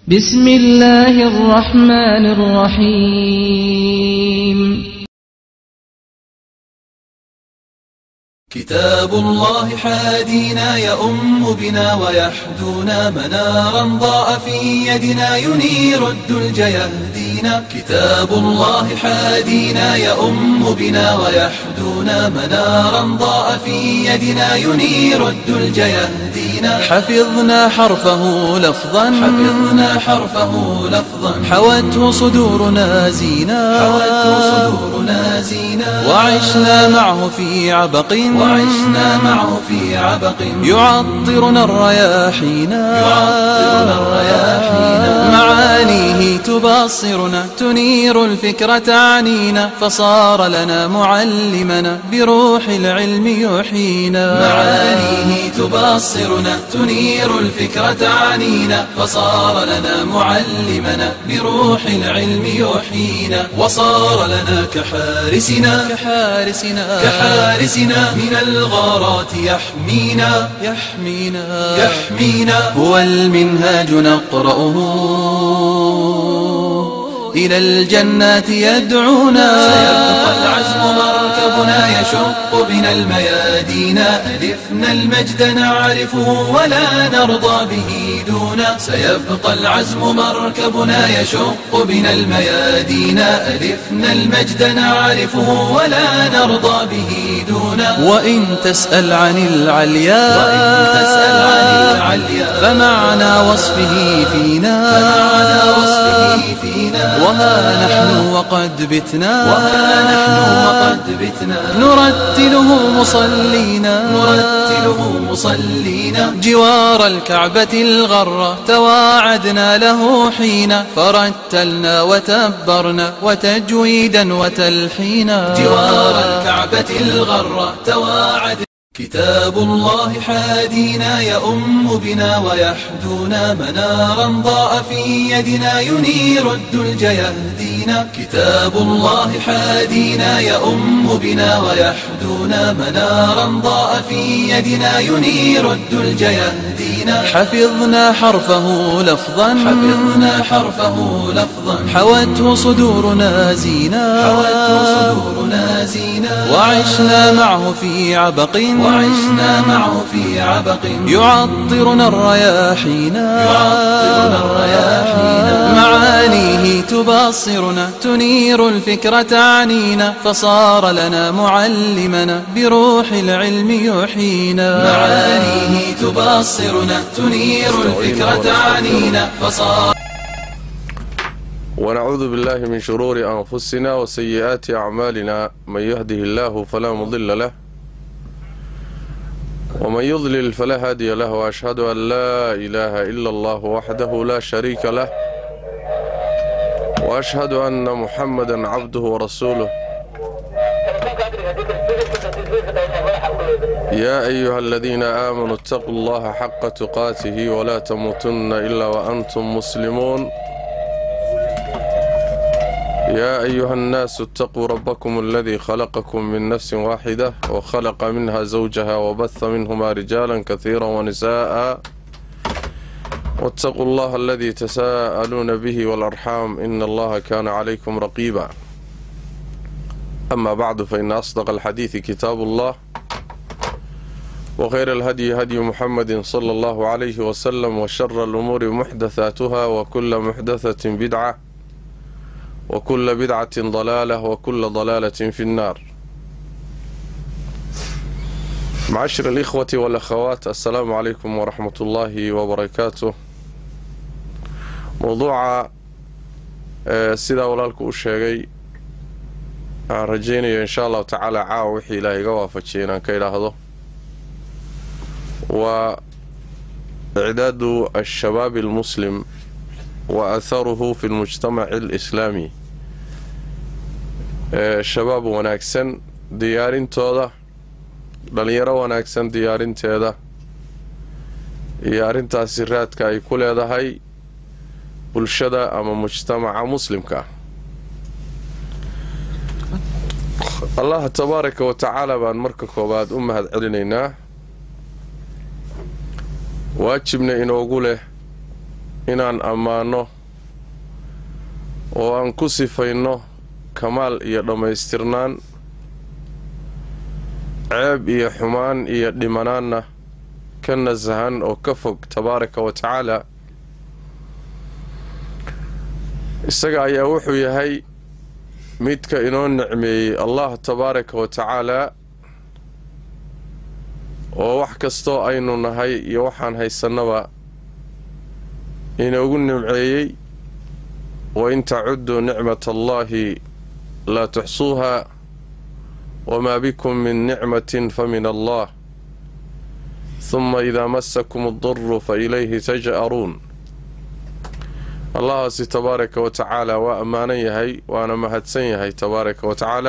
بسم الله الرحمن الرحيم كتاب الله حادينا يؤم بنا ويحدونا منارا ضاء في يدنا ينير الدلج يهدينا كتاب الله حادينا يؤم بنا ويحدونا منارا ضاء في يدنا ينير الدلج يهدينا حفظنا حرفه لفظا حفظنا حرفه لفظا حوته صدورنا زينا حوته صدورنا زينا وعشنا معه في عبق وعشنا معه في عبق يعطرنا الرياحينا يعطرنا الرياحينا معانيه تبصرنا تنير الفكرة عنينا فصار لنا معلمنا بروح العلم يحيينا معانيه تبصرنا تنير الفكرة عنينا فصار لنا معلمنا بروح العلم يحيينا وصار لنا كحارسنا كحارسنا كحارسنا من الغارات يحمينا يحمينا يحمينا هو المنهاج نقرأه إلى الجنات يدعونا سيبقى العزم مركبنا يشق بنا الميادين ألفنا المجد نعرفه ولا نرضى به دونا سيبقى العزم مركبنا يشق بنا الميادين ألفنا المجد نعرفه ولا نرضى به دونا وإن تسأل عن العليا وإن تسأل عن العليا فمعنى وصفه فينا فمعنى وصفه فينا وها نحن وقد بتنا وها نحن وقد بتنا نرتله مصلينا نرتله مصلينا جوار الكعبة الغرة تواعدنا له حين فرتلنا وتبرنا وتجويدا وتلحينا جوار الكعبة الغرة تواعد كتاب الله حادينا يؤم بنا ويحدونا منارا ضاء في يدنا ينير الدلج يهدينا كتاب الله حادينا يؤم بنا ويحدونا منارا ضاء في يدنا ينير الدلج يهدينا حفظنا حرفه لفظا حفظنا حرفه لفظا حوته صدورنا زينا حوته صدورنا زينا وعشنا معه في عبق وعشنا معه في عبق يعطرنا الرياحينا يعطرنا الرياحينا معانيه تبصرنا تنير الفكرة عنينا فصار لنا معلمنا بروح العلم يحيينا معانيه تبصرنا تنير الفكرة عنينا فصار ونعوذ بالله من شرور أنفسنا وسيئات أعمالنا من يهده الله فلا مضل له ومن يضلل فلا هادي له وأشهد أن لا إله إلا الله وحده لا شريك له وأشهد أن محمدا عبده ورسوله يا أيها الذين آمنوا اتقوا الله حق تقاته ولا تموتن إلا وأنتم مسلمون يا أيها الناس اتقوا ربكم الذي خلقكم من نفس واحدة وخلق منها زوجها وبث منهما رجالا كثيرا ونساء واتقوا الله الذي تساءلون به والأرحام إن الله كان عليكم رقيبا أما بعد فإن أصدق الحديث كتاب الله وخير الهدي هدي محمد صلى الله عليه وسلم وشر الأمور محدثاتها وكل محدثة بدعة وكل بدعة ضلالة وكل ضلالة في النار معاشر الإخوة والأخوات السلام عليكم ورحمة الله وبركاته موضوع سيدا walaalku u sheegay aan rajaynayo insha allahu tacaala caawa wixii ilaahay iga waafajiyay inaan ka idhaahdo waa icdaadu ashabaabi almuslim wa atharuhu fi lmujtamaci alislaami shabaab wanaagsan diyaarintooda dhalinyaro wanaagsan diyaarinteeda iyo arrintaasi raadka ay ku leedahay bulshada ama mujtamaca muslimka allaha tabaaraka wa tacaala baan marka koowaad u mahad celinaynaa waajibna inoogu leh inaan ammaanno oo aan ku sifayno kamaal iyo dhammaystirnaan ceeb iyo xumaan iyo dhimanaanna ka nasahan oo ka fog tabaaraka wa tacaala isaga ayaa wuxuu yahay midka inoo nicmeeyey allah tabaaraka wa tacaalaa oo wax kastoo aynu nahay iyo waxaan haysannaba inoogu nimceeyey wa in tacudduu nicmat allaahi laa tuxsuuha wamaa bikum min nicmatin fa min allah huma idaa masakum aduru fa ilayhi taj'aruun allahaasi tabaaraka wa tacaala waa ammaanan yahay waana mahadsan yahay tabaaraka wa tacaala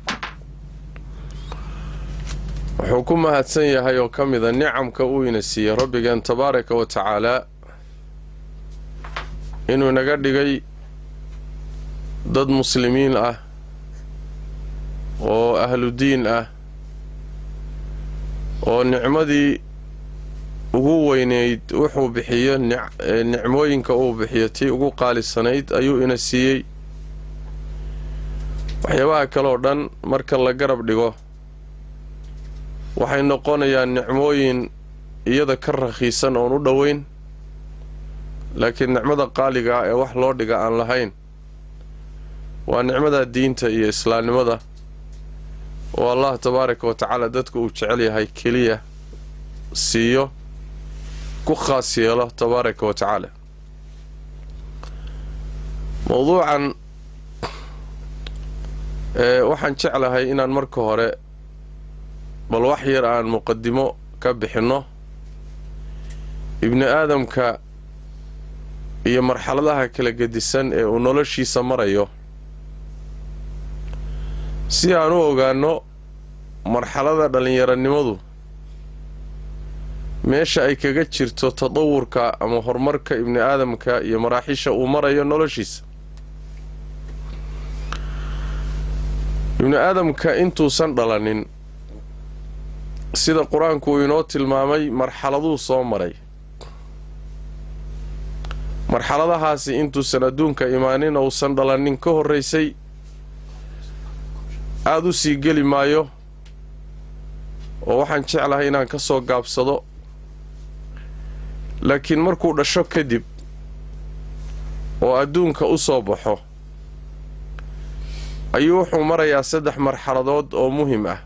wuxuu ku mahadsan yahay oo ka mida nicamka uu ina siiyey rabbigeen tabaaraka wa tacaalaa inuu inaga dhigay dad muslimiin ah oo ahludiin ah oo nicmadii ugu weyneyd wuxuu bixiyo nicmooyinka uu bixiyo tii ugu qaalisanayd ayuu ina siiyey waxyaabaha kaleoo dhan marka la garab dhigo waxay noqonayaan nicmooyin iyada ka rakhiisan oon u dhoweyn laakiin nicmada qaaliga ah ee wax loo dhiga aan lahayn waa nicmada diinta iyo islaamnimada oo allah tabaaraka wa tacaala dadka uu jecel yahay keliya siiyo ku khaas yeelo tabaaraka wa tacaala mowduucan waxaan jeclahay inaan marka hore bal wax yar aan muqadimo ka bixinno ibni aadamka iyo marxaladaha kala gedisan ee uu noloshiisa marayo si aan u ogaanno marxalada dhallinyaronimadu meesha ay kaga jirto tadawurka ama horumarka ibni aadamka iyo maraaxisha uu marayo noloshiisa ibni aadamka intuusan dhalanin sida qur-aanku uu inoo tilmaamay marxaladuu soo maray marxaladahaasi intuusan adduunka imaanin ousan dhalanin ka horraysay aada u sii geli maayo oo waxaan jeclahay inaan ka soo gaabsado laakiin markuu dhasho kadib oo adduunka u soo baxo ayuu wuxuu marayaa saddex marxaladood oo muhim ah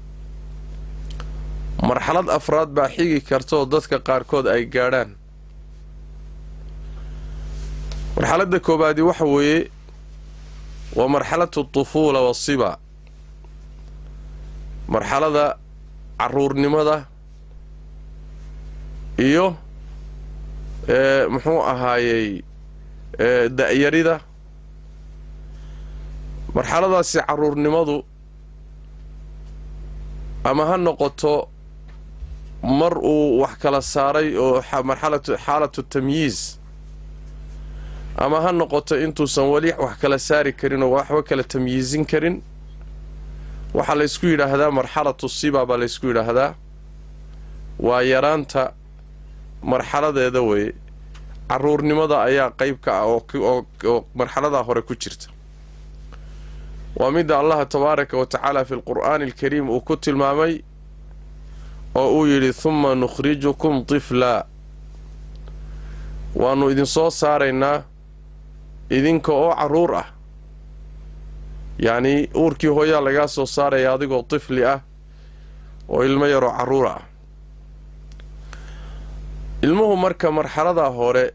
marxalad afraad baa xigi kartaoo dadka qaarkood ay gaadhaan marxaladda koobaadi waxa weeye waa marxalatu tufuula wasiba marxalada caruurnimada iyo muxuu ahaayey da-yarida marxaladaasi caruurnimadu ama ha noqoto mar uu wax kala saaray oo marxalatu xaalatu tamyiis ama ha noqoto intuusan weli wax kala saari karin oo waxba kala tamyiisin karin waxaa laysku yidhaahdaa marxalatu siba baa laysku yidhaahdaa waa yaraanta marxaladeeda weeye caruurnimada ayaa qeyb ka ah oo marxaladaa hore ku jirta waa midda allaha tabaaraka wa tacaala fi lqur'aani alkariim uu ku tilmaamay oo uu yidhi humma nukhrijukum tiflaa waannu idinsoo saaraynaa idinka oo carruur ah yacnii uurkii hooyaa lagaa soo saaraya adigoo tifli ah oo ilmo yaroo carruur ah ilmuhu marka marxaladaa hore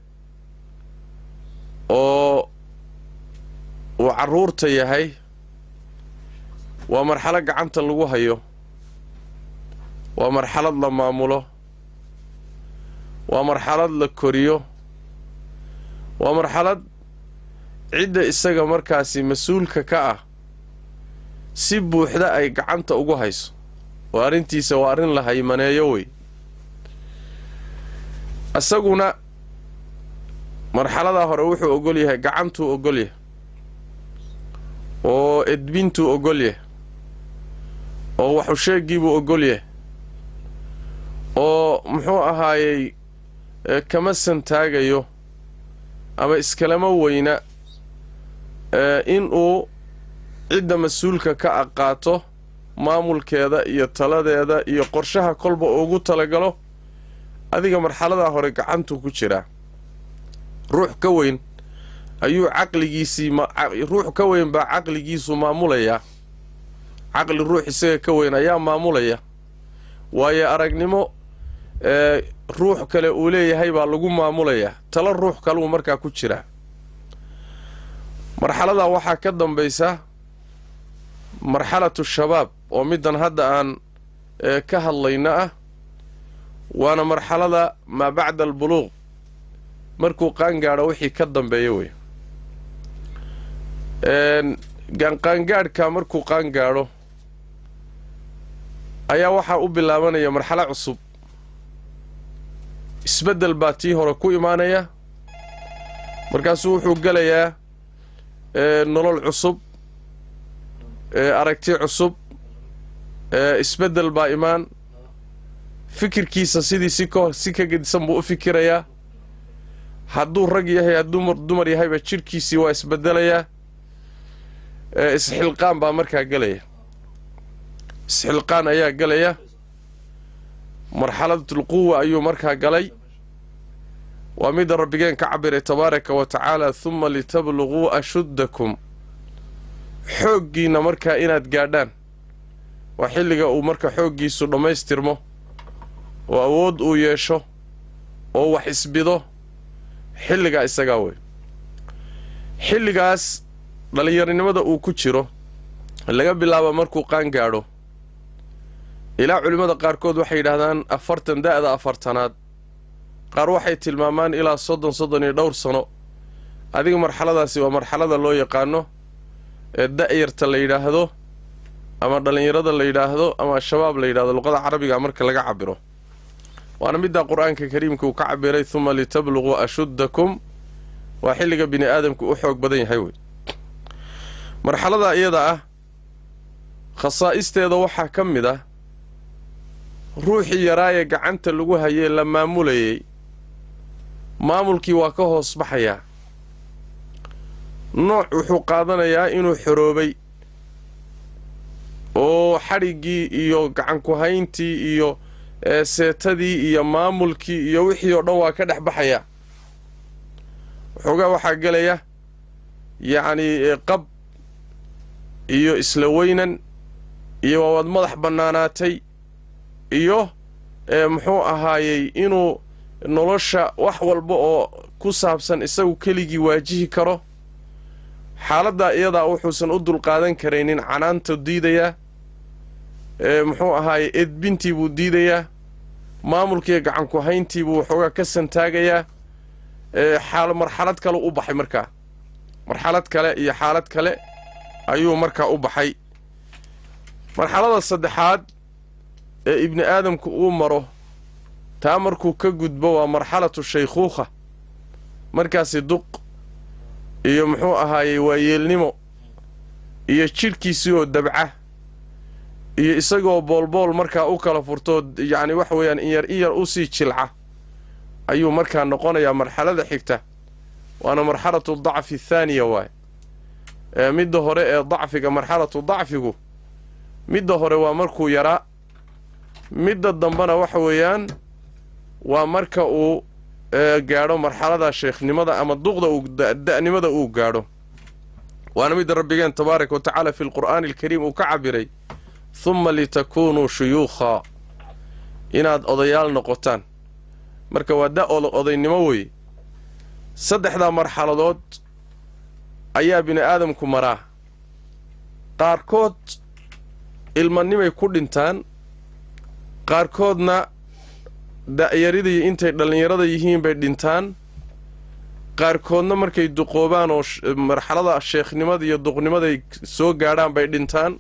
oo uu carruurta yahay waa marxalad gacanta lagu hayo waa marxalad la maamulo waa marxalad la koriyo waa marxalad cidda isaga markaasi mas-uulka ka ah si buuxda ay gacanta ugu hayso oo arrintiisa waa arrin la haymaneeyo wey isaguna marxaladaa hore wuxuu ogol yahay gacantuu ogol yahay oo edbintuu ogol yahay oo waxusheegiibuu ogol yahay oo muxuu ahaayey kama santaagayo ama iskalama weyna inuu cidda mas-uulka ka aqaato maamulkeeda iyo taladeeda iyo qorshaha kolba ugu talagalo adiga marxaladaa hore gacantuu ku jiraa ruux ka weyn ayuu caqligiisii ruux ka weyn baa caqligiisu maamulayaa caqli ruux isaga ka weyn ayaa maamulaya waayo aragnimo ruux kale uu leeyahay baa lagu maamulayaa talo ruux kaluu markaa ku jiraa marxaladaa waxaa ka dambaysa marxalatu shabaab oo middan hadda aan ka hadlayna ah waana marxalada maa bacda albuluuq markuu qaangaadho wixii ka dambeeya wey qaangaadhka markuu qaangaadho ayaa waxaa u bilaabanaya marxalo cusub isbeddel baa tii hore ku imaanaya markaasuu wuxuu gelayaa nolol cusub aragti cusub isbeddel baa imaan fikirkiisa sidii si ka si ka gedisan buu u fikirayaa hadduu rag yahay hadduu dumar yahayba jidhkiisii waa isbedelayaa isxilqaan baa markaa gelaya isxilqaan ayaa gelaya marxalatulquwa ayuu markaa galay waa midda rabbigeen ka cabiray tabaaraka wa tacaala huma litabluguu ashuddakum xooggiinna markaa inaad gaadhaan waa xilliga uu marka xooggiisu dhammaystirmo oo awood uu yeesho oo wax isbido xilligaa isagaa wey xilligaas dhallinyaronimada uu ku jiro laga bilaabo markuu qaan gaadho ilaa culimmada qaarkood waxay yidhaahdaan afartan da'da afartanaad qaar waxay tilmaamaan ilaa soddon soddon iyo dhowr sano adiga marxaladaasi waa marxalada loo yaqaano ee da'yarta la yidhaahdo ama dhallinyarada la yidhaahdo ama shabaab la yidhahdo luqada carabiga marka laga cabiro waana middaa qur-aanka kariimka uu ka cabiray huma litabluguu ashuddakum waa xilliga bini aadamku u xoog badan yahay wey marxalada iyada ah khasaa'isteeda waxaa ka mid ah ruuxii yaraayee gacanta lagu hayee la maamulayay maamulkii waa ka hoos baxayaa nooc wuxuu qaadanayaa inuu xoroobay oo xadhiggii iyo gacanku-hayntii iyo seetadii iyo maamulkii iyo wixii oo dhan waa ka dhex baxayaa waxoogaa waxaa gelaya yacnii qab iyo isla weynan iyo waawaad madax bannaanaatay iyo muxuu ahaayey inuu nolosha wax walba oo ku saabsan isagu keligii waajihi karo xaaladdaa iyadaa wuxuusan u dulqaadan karaynin canaanta diidayaa muxuu ahaaye edbintii buu diidayaa maamulkiiyo gacanku hayntii buu waxoogaa ka santaagayaa xaal marxalad kale u baxay markaa marxalad kale iyo xaalad kale ayuu markaa u baxay marxalada saddexaad ee ibni aadamku uu maro taa markuu ka gudbo waa marxalatu shaykhuukha markaasi duq iyo muxuu ahaayey waayeelnimo iyo jidhkiisii oo dabca iyo isagoo boolbool markaa u kala furtoo yacni waxa weeyaan inyar inyar u sii jilca ayuu markaa noqonayaa marxalada xigta waana marxalatu dacfi athaaniya waay ee midda hore ee dacfiga marxalatu dacfigu midda hore waa markuu yaraa midda dambena waxa weeyaan waa marka uu gaadho marxalada sheekhnimada ama duqda uu da'nimada uu gaadho waana midda rabbigeen tabaaraka wa tacaala fi lqur'aani alkariim uu ka cabiray humma litakuunuu shuyuukhaa inaad odayaal noqotaan marka waa da odaynimo weeye saddexdaa marxaladood ayaa bini aadamku maraa qaarkood ilmanimay ku dhintaan qaarkoodna da'yaridii intay dhallinyarada yihiin bay dhintaan qaarkoodna markay duqoobaan oo marxalada sheekhnimada iyo duqnimaday soo gaadhaan bay dhintaan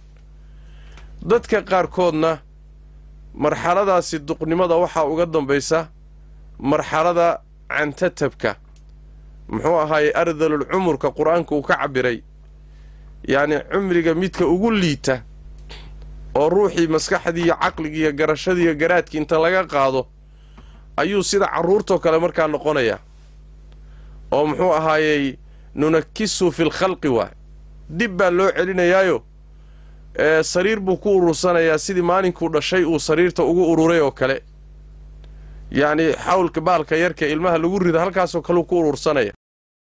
dadka qaarkoodna marxaladaasi duqnimada waxaa uga dambaysa marxalada cantatabka muxuu ahaayey ardalul cumurka qur-aanka uu ka cabiray yacni cumriga midka ugu liita oo ruuxii maskaxdii iyo caqligii iyo garashadii iyo garaadkii inta laga qaado ayuu sida carruurtoo kale markaa noqonayaa oo muxuu ahaayey nunakisu fi lkhalqi waay dib baa loo celinayaayo ee sariir buu ku urursanayaa sidii maalinkuu dhashay uu sariirta ugu ururay oo kale yacni xawlka baalka yarka ilmaha lagu rida halkaasoo kaleu ku urursanaya